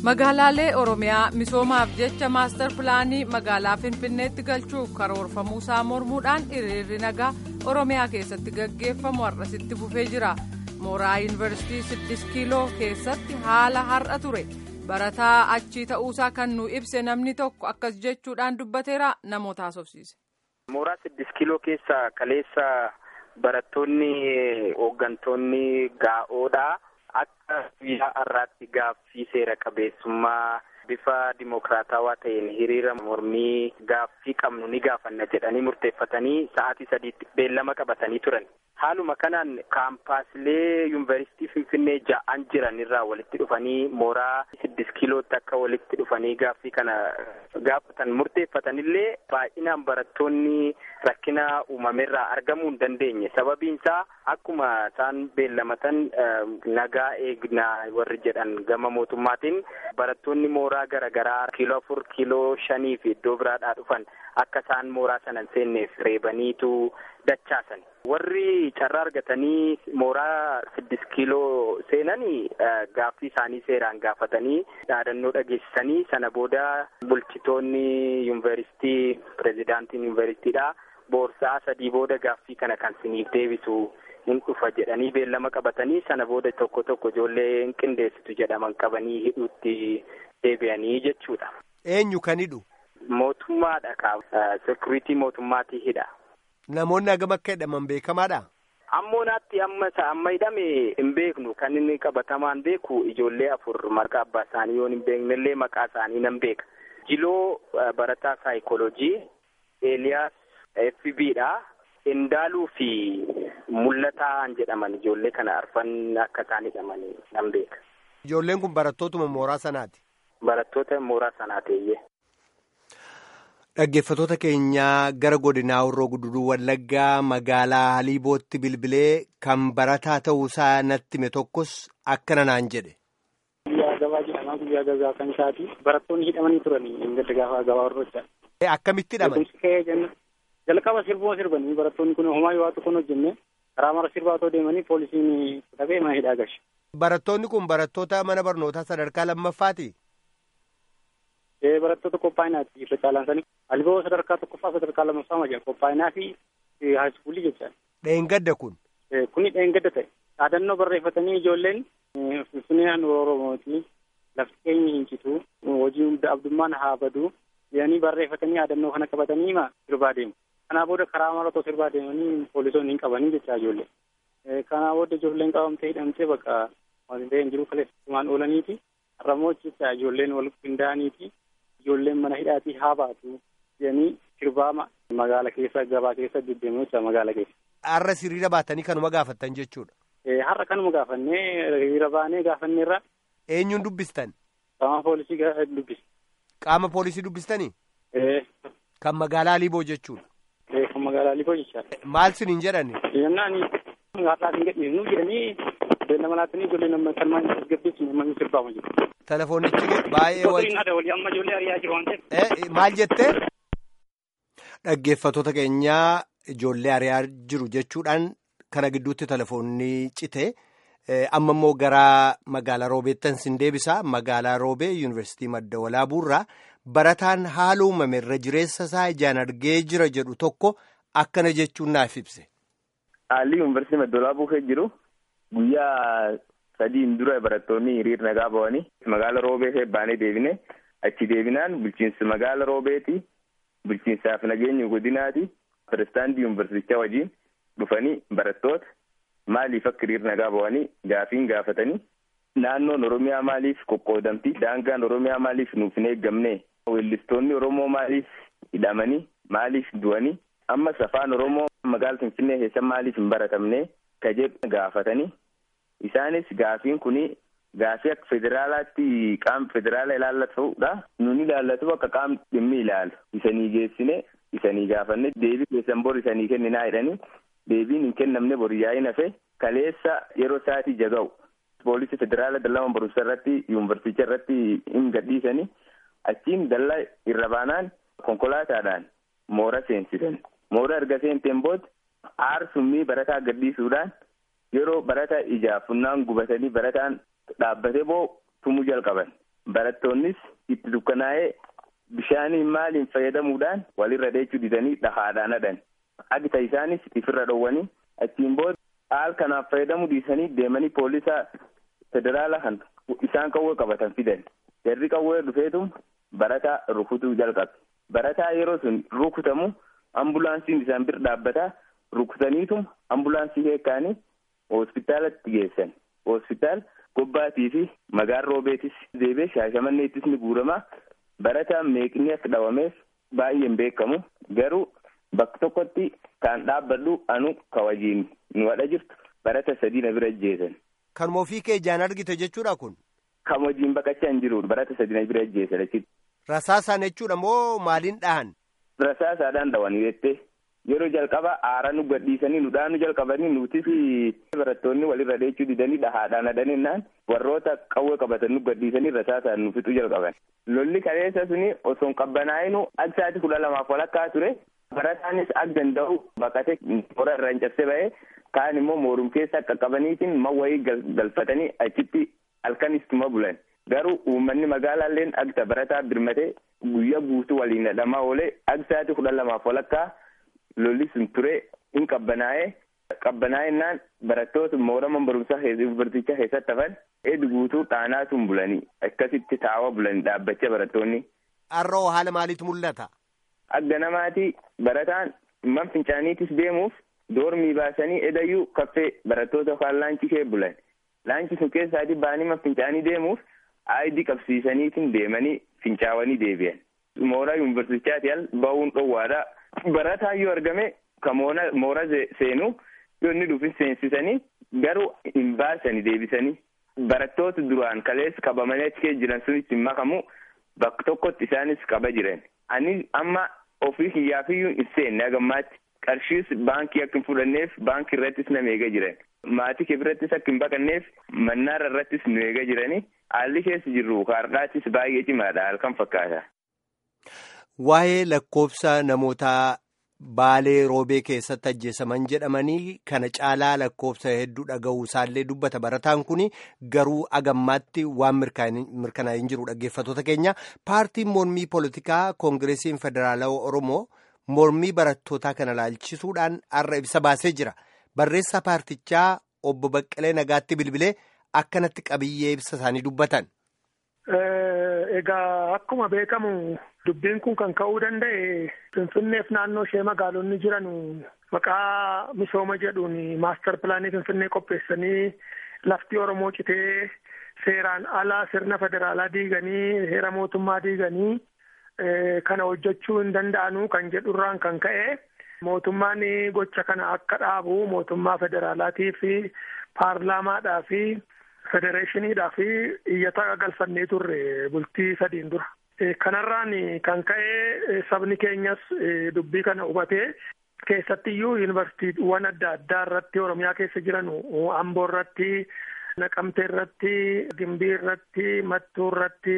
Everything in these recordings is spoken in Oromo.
magaalaalee oromiyaa misoomaaf jecha maastar pilaanii magaalaa finfinneetti galchuuf karoorfamuusaa mormuudhaan hiriirri nagaa oromiyaa keessatti gaggeeffamu har'asitti fufee jira mooraa yuunivarsiitii 6 kiiloo keessatti haala har'a ture barataa achii ta'uusaa kan nu ibse namni tokko akkas jechuudhaan dubbateera namoota haasofsiise. mooraa 6 kiiloo keessa kaleessa barattoonni hooggantoonni gaa'oodha. akka guyyaa har'aatti gaaffii seera qabeessummaa bifa dimokiraatawaa ta'een hiriira mormii gaaffii qabnu ni gaafanna jedhanii murteeffatanii sa'aatii sadiitti beellama qabatanii turan. Haaluma kanaan kaampaasilee yuunivarsiitii Finfinnee ja'an jiran irraa walitti dhufanii mooraa siddis kiilootti akka walitti dhufanii gaaffii kana gaafatan murteeffatanillee baay'inaan barattoonni rakkina uumamerraa argamuu hin dandeenye. Sababiin isaa akkuma isaan beellamatan nagaa eegnaa warri jedhan gama mootummaatiin barattoonni mooraa garaagaraa kiiloo afur kiiloo shanii fi iddoo biraadhaa dhufan akka isaan mooraa sana hin seenneef reebaniitu dachaasan. Warri carraa argatanii mooraa siddis kiiloo seenanii gaaffii isaanii seeraan gaafatanii dhaadannoo dhageessisanii sana booda bulchitoonni yuunivarsiitii pirezidaantiin yuunivarsiitiidha boorsaa sadii booda gaaffii kana kan siniif deebisu hin dhufa jedhanii beellama qabatanii sana booda tokko tokko ijoollee hin qindeessitu jedhaman qabanii hidhuutti deebi'anii jechuudha. Eenyu kan hidhu? Mootummaadha kaa sekuriitii mootummaatii hidha. Namoonni hagam akka hidhaman beekamaadha? Ammoonaatti amma amma hidhame hin beeknu kan inni qabatamaan beeku ijoollee afur maqaa abbaa isaanii yoo hin beeknellee maqaa isaanii nan beeka. Jiloo barataa saayikooloojii, Eeliyaas FB'dha. Indaaluu fi mul'ataan jedhaman ijoollee kana arfan akka isaan hidhaman nan beeka. Ijoolleen kun barattootuma mooraa sanaati? Barattoota mooraa sanaateeyyee. Dhaggeeffattoota keenyaa gara godinaa Horroo Guduruu Wallaggaa magaalaa Haliibootti bilbilee kan barataa ta'uusaa natti hime tokkos akkana naan jedhe. Guyyaa gabaa jedhamaa guyyaa gabaa kan isaati. Barattoonni hidhamanii turanii gadda gaafa gabaa horrochaa. Akkamitti hidhaman? Jalqaba sirbuma sirbanii barattoonni kun homaa yoo tokkoon hojjenne karaa mara sirbaa otoo deemanii poolisiin fudhatee mana hidhaa galche. Barattoonni kun barattoota mana barnootaa sadarkaa lammaffaati? barattoota qophaa'inaati irra caalaan sanii alboo sadarkaa tokkoffaa sadarkaa lammaffaa ma jira qophaa'inaa fi haayiskuulii jecha. Dheengadda kun. Kuni dheengadda ta'e dhaadannoo barreeffatanii ijoolleen finfinneen oromooti lafti keenya hin citu hojii hunda abdummaan haa badu jedhanii barreeffatanii dhaadannoo kana qabatanii ma sirbaa deemu. Kanaa booda karaa mara otoo sirbaa deemanii poolisoonni hin qabanii jecha ijoollee. Kanaa booda ijoolleen qabamtee hidhamtee bakka wanti ta'e hin jiru kaleessatumaan oolaniiti. Har'ammoo jecha ijoolleen wal qindaa'aniiti. ijoolleen mana hidhaatii haa baatu jedhanii sirbaa magaala keessa gabaa keessa deddeemu jecha magaala keessa. Har'a hiriira baatanii kanuma gaafattan jechuudha. Har'a kanuma gaafannee hiriira baanee gaafanneerra. Eenyuun dubbistan? Qaama poolisii dubbis. Qaama poolisii dubbistanii? Kan magaalaa Liiboo jechuudha. Kan magaalaa Liiboo jechaadha. Maal siniin jedhani? Jennaan har'aas hin gadhiisnu jedhanii beellama laatanii ijoollee nama kan maan gaggeessu namni sirbaa jiru. Telefoonichi baay'ee wal. Maal jettee? Dhaggeeffattoota keenyaa ijoollee ari'aa jiru jechuudhaan kana gidduutti telefoonni cite amma immoo gara magaalaa roobeettan sin deebisa magaalaa roobee yuunivarsiitii madda walaabuurraa barataan haala uumame irra jireessa isaa ijaan argee jira jedhu tokko akkana jechuun naaf ibse. Haalli yuunivarsiitii madda walaabuu keessa jiru guyyaa. sadiin dura barattoonni hiriir nagaa ba'anii magaala roobee baanee deebine achi deebinaan bulchiinsa magaala roobeeti bulchiinsaaf nageenya godinaati pirezidaantii yuunivarsiitichaa wajjin dhufanii barattoota maaliif akka hiriir nagaa ba'anii gaafiin gaafatanii naannoon oromiyaa maaliif qoqqoodamti daangaan oromiyaa maaliif nuuf hin eeggamne weellistoonni oromoo maaliif hidhamanii maaliif du'anii ammas afaan oromoo magaala finfinnee keessa maaliif hin baratamne ka jedhu gaafatanii. Isaanis gaafiin kuni gaafii akka federaalaatti qaama federaala ilaallatudha. Nuni ilaallatu akka qaamni dhimmi ilaalu. Isanii geessine isanii gaafanne deebii keessan bor isanii kenninaa jedhanii deebiin hin kennamne bor yaa'in hafe kaleessa yeroo sa'aatii jaga'u. Poolisii federaala dallaa barumsa irratti yuunivarsiicha irratti hin gadhiisanii achiin dallaa irra baanaan konkolaataadhaan moora seensisan. Moora erga seenteen booda aarsummii barataa gadhiisuudhaan. yeroo barataa ijaaf funnaan gubatanii barataan dhaabbatee boo tumuu jalqaban barattoonnis itti dukkanaa'ee bishaaniin maaliin fayyadamuudhaan walirra dheechuu didanii dhahaadhaan hadhan agita isaanis ifirra dhowwanii achiin booda haal kanaaf fayyadamuu dhiisanii deemanii poolisa federaala kan isaan qawwee qabatan fidan jarri qawwee dhufeetum barataa rukutuu jalqabe barataa yeroo sun rukutamu ambulaansiin isaan bir dhaabbataa rukutaniitum ambulaansii heekkaanii hospitaalatti geessan hospitaal gobbaatii fi magaan roobeetis deebee shaashamanneettis ni guuramaa barataan meeqni akka dhawameef baay'een beekamu garuu bakka tokkotti kan dhaabbadhu anu kawajiin nu hadha jirtu barata sadii na bira ajjeesan. Kanuma ofii kee ijaan argite jechuudha kun. Kan hojiin baqachaa hin jiru barata sadii na bira ajjeesan achitti. Rasaasaan jechuudha moo maaliin dhahan? Rasaasaadhaan dhawanii jettee yeroo jalqaba aara nu gadhiisanii nu dhaanu jalqabanii nutis barattoonni walirra dheechuu didanii dhahaadhaan hadhaninnaan warroota qawwee qabatan nu gadhiisanii rasaasaan nu fixuu jalqaban. Lolli kaleessa suni osoo hin qabbanaa'inu aksaati kudha lamaaf walakkaa ture. barataanis ak danda'u baqate toora irraa hin cabse ba'ee kaan immoo moorum keessa qaqqabaniitiin mawwayii galfatanii achitti halkanistuma bulan garuu uummanni magaalaalleen agta barataa birmatee guyyaa guutuu waliin hidhamaa oolee agsaati kudha lamaaf walakkaa lolli sun ture hin qabbanaa'ee qabbanaa'ennaan barattoota moorama barumsaa yuunivarsiitichaa keessatti hafan eedi guutuu dhaanaatuun bulanii akkasitti taa'aa bulanii dhaabbachaa barattoonni. Har'oo haala maaliitu mul'ata? Agga namaatii barataan man fincaaniitis deemuuf doormii baasanii edayyuu kaffee barattoota kaan laanchi kee bulan. Laanchi sun keessaatii ba'anii man fincaanii deemuuf aayidii qabsiisaniitiin deemanii fincaawanii deebi'an. Mooraa yuunivarsiitichaati al ba'uun dhoowwaadha. Barataan yoo argame kan mooraa seenuu yoo inni dhufin seensisanii garuu hin baasanii deebisanii. Barattoota duraan kaleessa qabamanii achi keessa jiran sunis hin makamu bakka tokkotti isaanis qaba jiran. Ani amma ofii kiyyaafiyyuu hin seenne hagammaatti qarshiis baankii akka hin fudhanneef baankii irrattis nama eega jiran. Maatii kee birattis akka hin baqanneef mannaara irrattis nu eega jirani. Haalli keessa jirru kaardhaatis baay'ee cimaadha halkan fakkaata. Waa'ee lakkoofsa namoota baalee roobee keessatti ajjeesaman jedhamanii kana caalaa lakkoofsa hedduu dhaga'uu isaallee dubbata barataan kun garuu agammaatti waan mirkanaa'ee hin jiru dhaggeeffatoota keenya paartiin mormii poolitikaa koongireesiin federaalawaa oromoo mormii barattootaa kana laalchisuudhaan har'a ibsa baasee jira barreessaa paartichaa obbo Baqqalee Nagaatti bilbilee akkanatti qabiyyee ibsa isaanii dubbatan. Egaa akkuma beekamu dubbiin kun kan ka'uu danda'e Finfinneef naannoo ishee magaalonni jiran maqaa misooma jedhuun maastar pilaanii Finfinnee qopheessanii lafti Oromoo citee seeraan ala sirna federaalaa diiganii heera mootummaa diiganii kana hojjechuu hin danda'anu kan jedhurraan kan ka'e mootummaan gocha kana akka dhaabu mootummaa federaalaatii fi paarlaamaadhaa fi federeeshiniidhaa fi iyyata galfannee turre bultii sadiin dura. Kanarraan kan ka'e sabni keenyas dubbii kana hubatee keessattiyyuu yuunivarsiitiiwwan adda addaa irratti Oromiyaa keessa jiran Amboo irratti, Naqamtee irratti, Gimbii irratti, Mattuu irratti,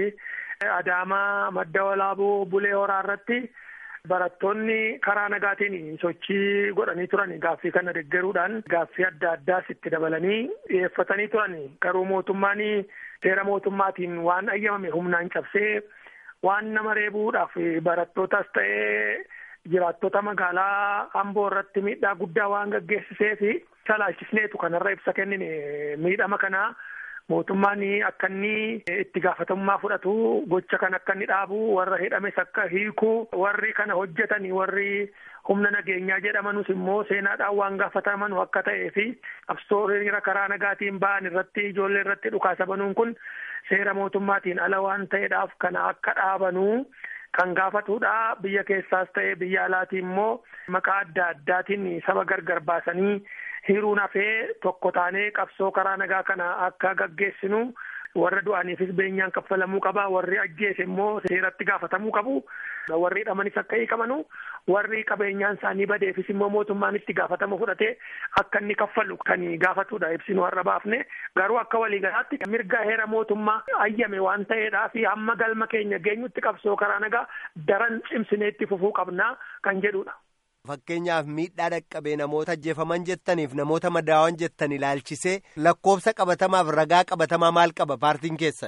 Adaamaa, Madda Walaaboo, Bulee Horaa irratti barattoonni karaa nagaatiin sochii godhanii turan gaaffii kana deggeruudhaan gaaffii adda addaas itti dabalanii dhiyeeffatanii turan garuu mootummaan seera mootummaatiin waan ayyamame humnaan cabsee waan nama reebuudhaaf barattootas ta'ee jiraattota magaalaa Amboo irratti miidhaa guddaa waan gaggeessisee fi salaalchisneetu kanarra ibsa kennine miidhama kanaa mootummaan akka inni itti gaafatamummaa fudhatu gocha kan akka inni dhaabu warra hidhames akka hiiku warri kana hojjetan warri humna nageenyaa jedhamanus immoo seenaadhaan waan gaafataman akka ta'ee fi qabsoo hiriira karaa nagaatiin ba'an irratti ijoollee irratti dhukaasa banuun kun seera mootummaatiin ala waan ta'eedhaaf kana akka dhaabanuu kan gaafatudha biyya keessaas ta'ee biyya alaatii immoo maqaa adda addaatiin saba gargar baasanii hiruun hafee tokko taanee qabsoo karaa nagaa kana akka gaggeessinu warra du'aniifis beenyaan kaffalamuu qaba warri ajjeese immoo seeratti gaafatamuu qabu warri hidhamanis akka hiikamanu warri qabeenyaan isaanii badeefis immoo mootummaan itti gaafatama fudhatee akka inni kaffalu kan gaafatudha ibsinu har'a baafne garuu akka waliigalaatti mirga heera mootummaa ayyame waan ta'eedhaa fi hamma galma keenya geenyutti qabsoo karaa nagaa daran cimsinee itti fufuu qabnaa kan jedhudha. Fakkeenyaaf miidhaa dhaqqabee namoota ajjeefaman jettaniif namoota madaawan jettan ilaalchisee lakkoofsa qabatamaaf ragaa qabatamaa maal qaba paartiin keessan?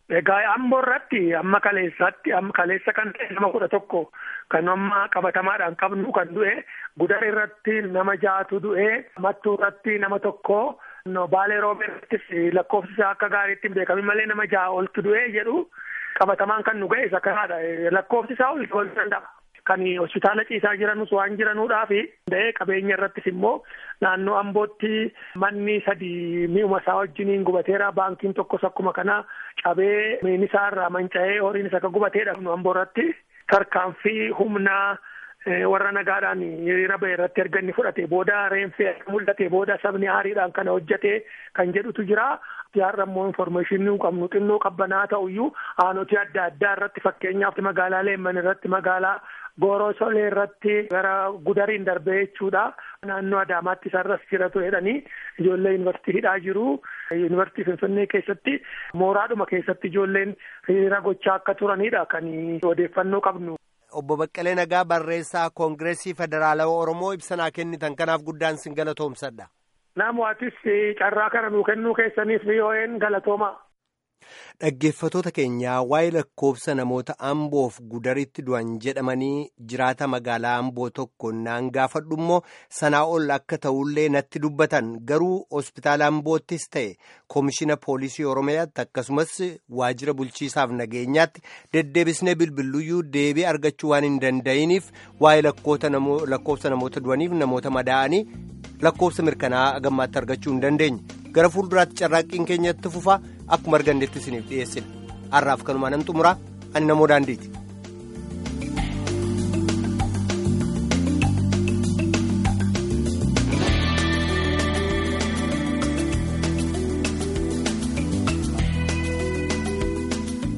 Egaa amboo irratti amma kaleessaatti amma kaleessa kan ta'e nama kudha tokko kan amma qabatamaadhaan qabnu kan du'e gudar irratti nama ja'atu du'e mattuu irratti nama tokko baalee roobee irrattis lakkoofsi isaa akka gaariitti hin beekamin malee nama ja'a oltu du'e jedhu qabatamaan kan nu ga'e isa kanaadha lakkoofsi isaa ol ta'uu danda'a. Kan hospitaala ciisaa jiranus waan jiranuudhaaf da'ee qabeenya irrattis immoo naannoo ambootti manni sadii mi'uma isaa wajjiniin gubateera baankiin tokkos akkuma kana cabee miin isaa irraa manca'ee horiin isa akka gubateedha nu amboo irratti tarkaanfii humnaa warra nagaadhaan hiriira ba'e irratti erga inni fudhate booda reenfee mul'ate booda sabni aariidhaan kana hojjate kan jedhutu jira. Yaarra immoo infoormeeshinii qabnu xinnoo qabbanaa ta'uyyuu aanoti adda addaa irratti fakkeenyaaf magaalaa Leemman irratti magaalaa Gooroo Solee irratti gara Gudariin darbee jechuudha. Naannoo Adaamaatti isarras jiratu jedhanii ijoollee yuunivarsiitii hidhaa jiru. Yuunivarsiitii Finfinnee keessatti mooraadhuma keessatti ijoolleen hiriira gochaa akka turanidha kan odeeffannoo qabnu. Obbo Baqqalee Nagaa barreessaa Koongireesii Federaalawaa Oromoo ibsanaa kennitan kanaaf guddaan sin galatoomsadha. Namootis carraa kana nuu kennuu keessaniif VOA'n galatooma. Dhaggeeffatoota keenyaa waa'ee lakkoofsa namoota Amboof gudaritti du'an jedhamanii jiraata magaalaa Amboo tokko naan gaafadhu immoo sanaa ol akka ta'ullee natti dubbatan garuu hospitaala Amboottis ta'e koomishina poolisii Oromiyaatti akkasumas waajjira bulchiisaaf nageenyaatti deddeebisnee bilbiluyyuu deebii argachuu waan hin danda'iniif waa'ee lakkoofsa namoota du'aniif namoota madaa'anii lakkoofsa mirkanaa gammaatti argachuu hin dandeenye. gara fuulduraatti carraaqqiin keenyatti fufaa akkuma argannetti isiniif dhiyeessina har'aaf kanumaan nan xumuraa ani namoo daandiiti.